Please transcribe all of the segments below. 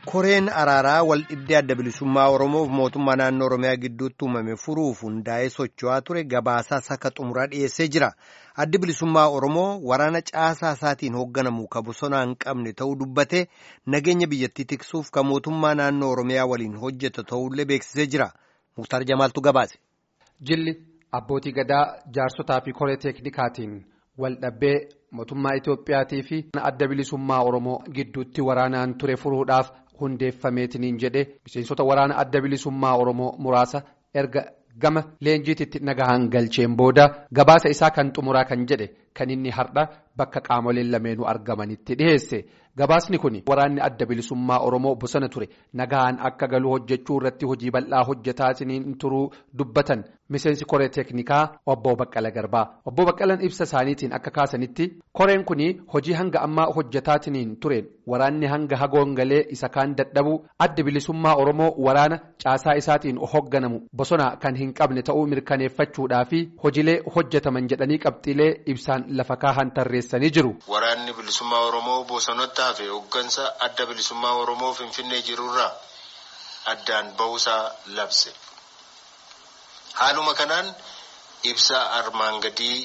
koreen araaraa wal dhibdee adda bilisummaa Oromoof mootummaa naannoo Oromiyaa gidduutti uumame furuuf hundaa'ee socho'aa ture gabaasaa akka xumuraa dhiyeessee jira. Addi bilisummaa Oromoo waraana caasaa isaatiin hoogganamu ka bosonaa hin qabne ta'uu dubbatee nageenya biyyattii tiksuuf ka mootummaa naannoo Oromiyaa waliin hojjetu ta'uullee beeksisee jira. Muktaar Jamaaltu gabaase. Jilli abbootii gadaa jaarsotaa fi koree teeknikaatiin wal dhabbee mootummaa Itoophiyaatii fi adda bilisummaa Oromoo gidduutti waraanaan ture furuudhaaf hundeeffameetiniin jedhe miseensota waraana adda bilisummaa Oromoo muraasa erga gama leenjiititti nagahaan galcheen booda gabaasa isaa kan xumuraa kan jedhe kan inni har'a bakka qaamoleen lameenuu argamanitti dhiheesse. Gabaasni kun waraanni adda bilisummaa Oromoo bosona ture nagahaan akka galu hojjechuu irratti hojii bal'aa hojjetaatiniin turuu dubbatan miseensi koree teeknikaa obbo Baqqala Garbaa. Obbo Baqqalan ibsa isaaniitiin akka kaasanitti koreen kun hojii hanga ammaa hojjetaatiniin tureen waraanni hanga hagoon galee isa kaan dadhabuu adda bilisummaa Oromoo waraana caasaa isaatiin hoogganamu bosona kan hin qabne ta'uu mirkaneeffachuudhaa fi hojiilee hojjetaman jedhanii qabxiilee ibsaan lafa kaahan tarreessanii jiru. Waraanni bilisummaa Oromoo bosonatti hafe hooggansa adda bilisummaa Oromoo Finfinnee jirurraa addaan bahuusaa labse. Haaluma kanaan ibsa armaan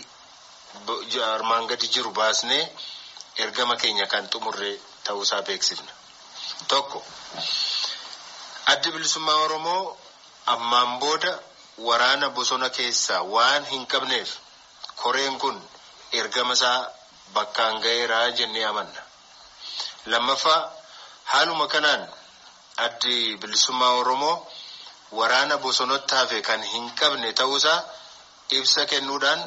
gadi jiru baasnee ergama keenya kan xumurre ta'uusaa beeksifna. Tokko addi bilisummaa Oromoo ammaan booda waraana bosona keessaa waan hin qabneef koreen kun ergama isaa bakkaan ga'eeraa jennee amanna. Lammaffaa haaluma kanaan addi bilisummaa Oromoo waraana bosonatti hafe kan hin qabne ta'uusaa ibsa kennuudhaan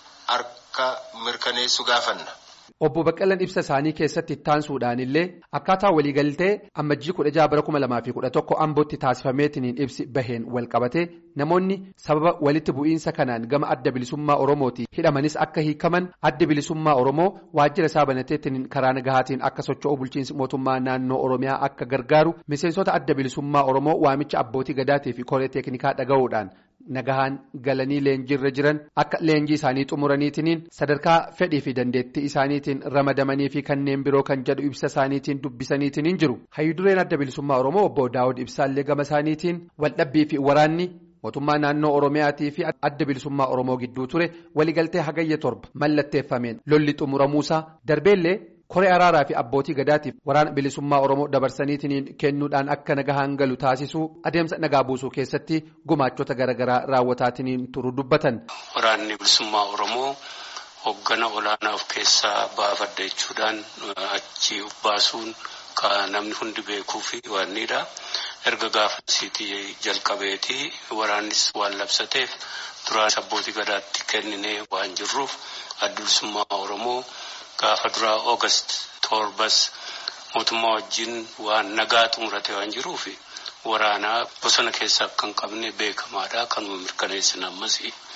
harka mirkaneessu gaafanna. Obbo Baqqalan ibsa isaanii keessatti ittaansuudhaan illee akkaataa waliigaltee ammajjii kudha jaha bara kuma lamaa fi kudha tokko ambootti taasifameetiniin ibsi baheen walqabate namoonni sababa walitti bu'iinsa kanaan gama adda bilisummaa Oromooti hidhamanis akka hiikaman adda bilisummaa Oromoo waajjira isaa banateetiniin karaa nagahaatiin akka socho'u bulchiinsi mootummaa naannoo Oromiyaa akka gargaaru miseensota adda bilisummaa Oromoo waamicha abbootii gadaatii fi koree teeknikaa dhaga'uudhaan. Nagahaan galanii leenjiirra jiran akka leenjii isaanii xumuraniitiniin sadarkaa fedhii fi dandeettii isaaniitiin ramadamanii fi kanneen biroo kan jedhu ibsa isaaniitiin dubbisaniitiin jiru. Hayyudureen adda bilisummaa Oromoo obbo Daawud Ibsaallee gama isaaniitiin waldhabbii fi waraanni mootummaa naannoo Oromiyaatii fi adda bilisummaa Oromoo gidduu ture waliigaltee hagayya torba mallatteeffameen lolli xumuramuusaa darbeellee. koree araaraa fi abbootii gadaatiif waraana bilisummaa oromoo dabarsaniitiin kennuudhaan akka nagahaan galu taasisuu adeemsa nagaa buusuu keessatti gumaachota garaagaraa raawwataatiin turu dubbatan. waraanni bilisummaa oromoo hoggana olaanaa of keessaa baafadha jechuudhaan achi baasuun kan namni hundi beekuu fi waanidha. erga gaafasiitii jalqabeetii waraannis waan labsateef duraan abbootii gadaatti kenninee waan jirruuf adda bilisummaa oromoo. Gaafa duraa Oogast torbas mootummaa wajjin waan nagaa xumurate waan jiruuf waraanaa bosona keessaa akka hin qabne beekamaadha. Kanuma mirkaneessin ammas.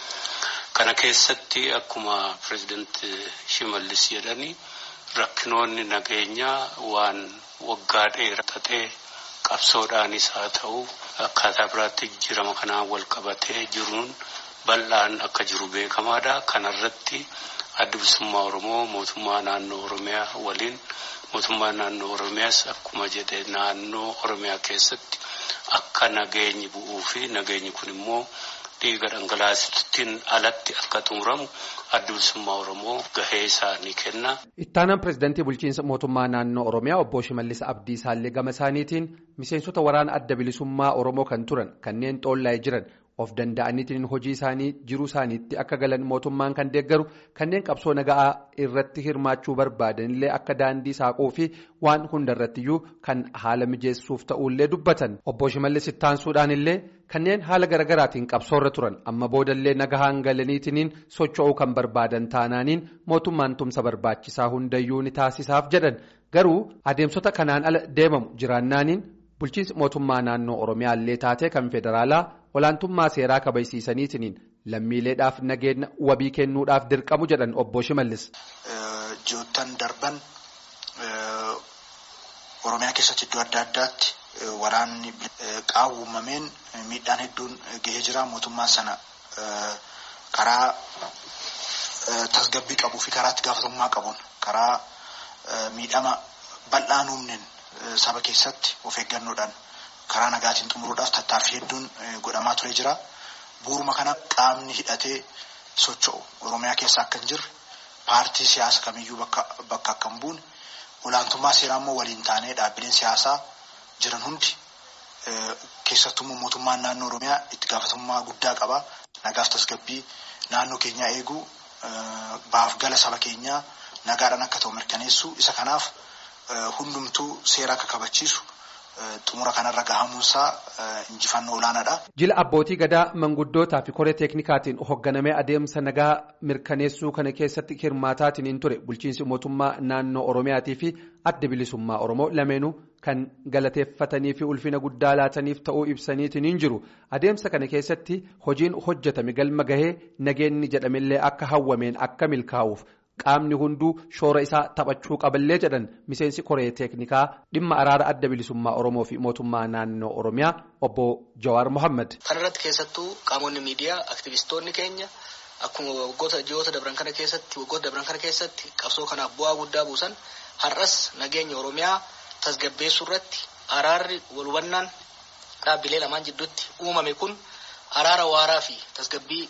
Kana keessatti akkuma pireezidaanti Shimallis jedhanii rakkinoonni nageenyaa waan waggaa dheeratee qabsoodhaanis haa ta'u akkaataa biraatti jijjiirama kanaan wal qabatee jiruun bal'aan akka jiru beekamaadha. Kanarratti. adda bilisummaa oromoo mootummaa naannoo oromiyaa waliin mootummaa naannoo oromiyaas akkuma jedhe naannoo oromiyaa keessatti akka nageenyi bu'uu fi nageenyi kun immoo dhiiga dhangalaasittiin alatti akka xumuramu adda bilisummaa oromoo gahee isaa ni kenna. ittaanaan pireezidaantii bulchiinsa mootummaa naannoo oromiyaa obbo Shimallis Abdiisaallee gama isaaniitiin miseensota waraana adda bilisummaa oromoo kan turan kanneen xoollaa'ee jiran. of danda'aniitiin hojii isaanii jiruu isaaniitti akka galan mootummaan kan deeggaru kanneen qabsoo nagaa irratti hirmaachuu barbaadanillee akka daandii saaquu fi waan hundarrattiyyuu kan haala mijeessuuf ta'ullee dubbatan obbo Shimallis ittaansuudhaan illee kanneen haala garaagaraatiin qabsoorra turan amma boodallee nagahaan galaniitiin socho'uu kan barbaadan taanaaniin mootummaan tumsa barbaachisaa hundayyuu ni taasisaaf jedhan garuu adeemsota kanaan ala deemamu jiraannaaniin bulchiinsi mootummaa naannoo oromiyaallee taatee kan federaalaa. olaantummaa seeraa kabajsiisaniitiin lammiileedhaaf nageenya wabii kennuudhaaf dirqamu jedhan obbo Shimallis. Ji'oottan darban Oromiyaa keessatti iddoo adda addaatti waraanni qaawwamameen miidhaan hedduun gahee jira. Mootummaan sana karaa tasgabbii qabuu fi karaa itti gaafatamummaa qabuun karaa miidhama bal'aan uumneen saba keessatti of eeggannoodhaan karaa nagaatiin xumuruudhaaf tattaaffii hedduun godhamaa ture jira. Bu'uuruma kana qaamni hidhatee socho'u Oromiyaa keessa akka hin jirre paartii siyaasa kamiyyuu bakka akka hin buune olaantummaa seeraa immoo waliin taanee dhaabbileen siyaasaa jiran hundi keessattuu mootummaan naannoo Oromiyaa itti gaafatamummaa guddaa qaba. Nagaaf tasgabbii naannoo keenyaa eeguu baaf gala saba keenyaa nagaadhaan akka ta'u mirkaneessu isa kanaaf hundumtuu seera akka kabachiisu xumura kanarra gahamuunsaa injifannoo olaanaadha. Jila abbootii gadaa manguddootaa fi koree teeknikaatiin hoogganamee adeemsa nagaa mirkaneessuu kana keessatti hirmaataatiin hin ture bulchiinsi mootummaa naannoo Oromiyaatii fi adda bilisummaa Oromoo lameenuu kan galateeffatanii fi ulfina guddaa laataniif ta'uu ibsaniitiin hin jiru adeemsa kana keessatti hojiin hojjetame galma gahee nageenni jedhamillee akka hawwameen akka milkaa'uuf. Qaamni hunduu shoora isaa taphachuu qaballee jedhan miseensi koree teeknikaa dhimma araara adda bilisummaa Oromoo fi mootummaa naannoo Oromiyaa obbo Jawaar Mohaammed. Kana irratti keessattuu qaamonni miidiyaa aktivistoonni keenya akkuma waggoota ji'oota dabran kana keessatti waggoota dabran kana keessatti qabsoo kanaaf bu'aa guddaa buusan har'as nageenya Oromiyaa tasgabbeessuu irratti araarri walhubannaan dhaabbilee lamaan jidduutti uumame kun araara waaraa fi tasgabbii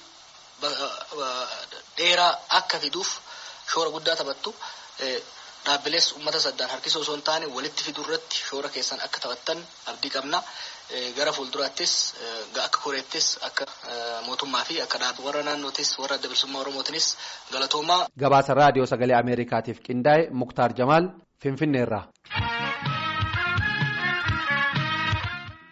dheeraa akka fiduuf. shoora guddaa taphattu dhaabbilees uummata saddaan harkisoo osoo hin taane walitti fiduu irratti shoora keessan akka taphattan abdii qabna. Gara fuulduraattis akka koreettis akka mootummaa fi akka dhaabbii warra naannootis warra adda bilisummaa oromootinis galatoomaa. Gabaasa raadiyoo sagalee Ameerikaatiif qindaa'e Muktaar Jamaal Finfinneerraa.